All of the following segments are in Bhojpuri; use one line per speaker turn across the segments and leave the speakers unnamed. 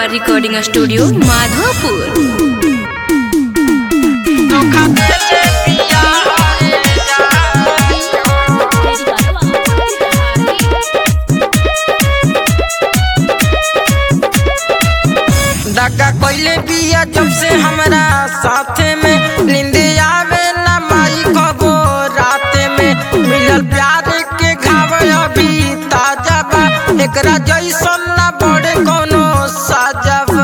रिकॉर्डिंग स्टूडियो माधोपुर
दगा कोइले बिया जब से हमरा साथे में नींद आवे ना माई कबो राते में मिलल प्यार के घाव अभी ताजा बा एकरा जैसन ना बड़े कोनो साजा बा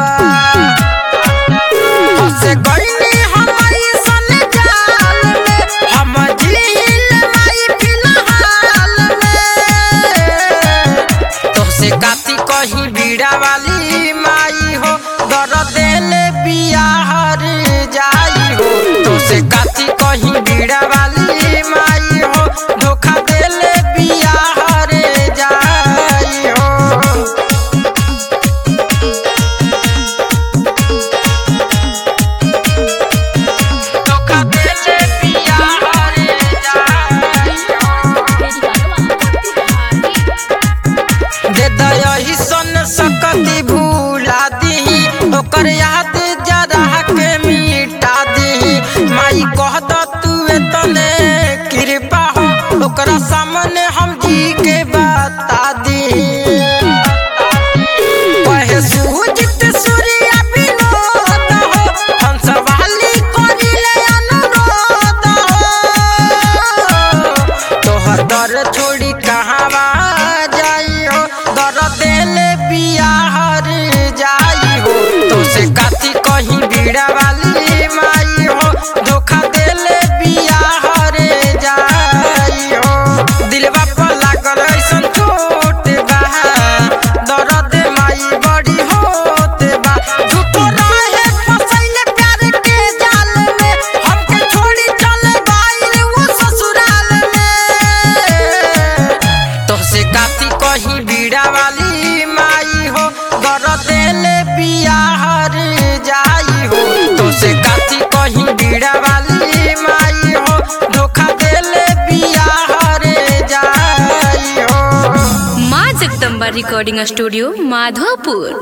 हंसे गइनी हम अइसन जाल में हम झील माई फिलहाल में तोहसे काती कहीं बीड़ा वाली माई हो दर देले बिया हर जाई हो तोहसे काती कहीं बीड़ा वाली माई हो धोखा देले बिया हर जाई हो धोखा देले बिया हर जाई हो दे दही सन सकती भूला दी ओकर याद जरा के मिटा दी माई कह द तू तने कृपा हो ओकरा सामने हम जी के बता दी कहे सूजित सूर्य विनोद हो हंसवाली करिले अनुरोध हो तोहर दर छोड़ी कहवा जाई हो दर देले बिया हर जाई हो तो से काती कहीं बीड़ा वाली माई हो धोखा देले बिया हर जाई हो दिलवा पर लागल ऐसन चोट बा दर्द माई बड़ी होत बा झूठो रहे फसैले प्यार के जाल में हमके छोड़ी चले गइल वो ससुराल में तोहसे काती कहीं बीड़ा वाली माई हो गर देले बिया हर जाई हो तोहसे काती कहीं बीड़ा वाली माई हो धोखा देले बिया हर जाई हो
माँ जगदम्बा रिकॉर्डिंग स्टूडियो माधोपुर